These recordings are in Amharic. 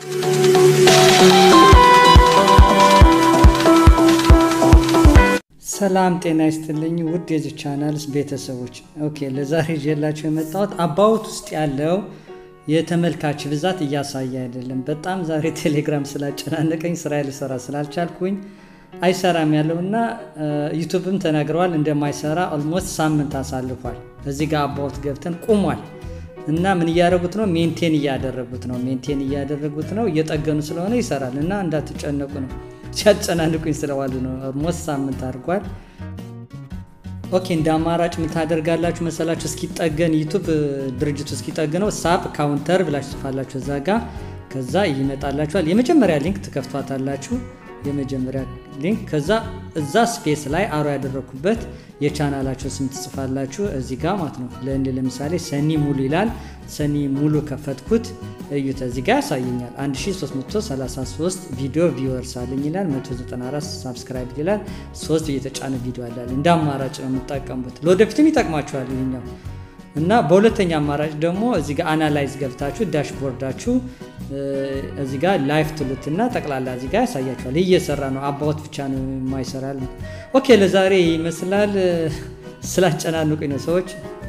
ሰላም ጤና ይስጥልኝ ውድ የዚህ ቻናል ቤተሰቦች። ኦኬ ለዛሬ ይዤላችሁ የመጣሁት አባውት ውስጥ ያለው የተመልካች ብዛት እያሳየ አይደለም። በጣም ዛሬ ቴሌግራም ስላጨናነቀኝ ስራ ልሰራ ስላልቻልኩኝ አይሰራም ያለው እና ዩቱብም ተናግረዋል እንደማይሰራ ኦልሞስት ሳምንት አሳልፏል። እዚህ ጋር አባውት ገብተን ቁሟል እና ምን እያደረጉት ነው? ሜንቴን እያደረጉት ነው። ሜንቴን እያደረጉት ነው። እየጠገኑ ስለሆነ ይሰራል እና እንዳትጨነቁ ነው ሲያጨናንቁኝ ስለዋሉ ነው። ኦልሞስት ሳምንት አድርጓል። ኦኬ እንደ አማራጭ ምን ታደርጋላችሁ መሰላችሁ? እስኪጠገን ዩቱብ ድርጅቱ እስኪጠግነው ሳፕ ካውንተር ብላችሁ ጽፋላችሁ እዛ ጋ ከዛ ይመጣላችኋል። የመጀመሪያ ሊንክ ትከፍቷታላችሁ። የመጀመሪያ ሊንክ ከዛ እዛ ስፔስ ላይ አሮ ያደረግኩበት የቻናላቸው ስም ትጽፋላችሁ እዚህ ጋር ማለት ነው። ለእንድ ለምሳሌ ሰኒ ሙሉ ይላል። ሰኒ ሙሉ ከፈትኩት እዩት። እዚህ ጋር ያሳየኛል 1333 ቪዲዮ ቪወርስ አለኝ ይላል። 194 ሳብስክራይብ ይላል። ሶስት እየተጫነ ቪዲዮ አላል። እንደ አማራጭ ነው የምጠቀሙት። ለወደፊትም ይጠቅማችኋል ይሄኛው እና በሁለተኛ አማራጭ ደግሞ እዚህ ጋር አናላይዝ ገብታችሁ ዳሽቦርዳችሁ እዚህ ጋር ላይፍ ትሉትና ጠቅላላ እዚህ ጋር ያሳያችኋል። ይህ እየሰራ ነው። አባወት ብቻ ነው የማይሰራል። ኦኬ ለዛሬ ይመስላል። ስላጨናንቁኝ ነው ሰዎች።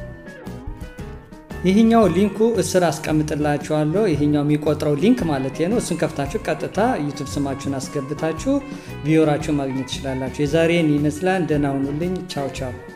ይህኛው ሊንኩ እስር አስቀምጥላችኋለሁ። ይህኛው የሚቆጥረው ሊንክ ማለት ነው። እሱን ከፍታችሁ ቀጥታ ዩቱብ ስማችሁን አስገብታችሁ ቪዮራችሁ ማግኘት ትችላላችሁ። የዛሬን ይመስላል። ደህና ሁኑልኝ። ቻው ቻው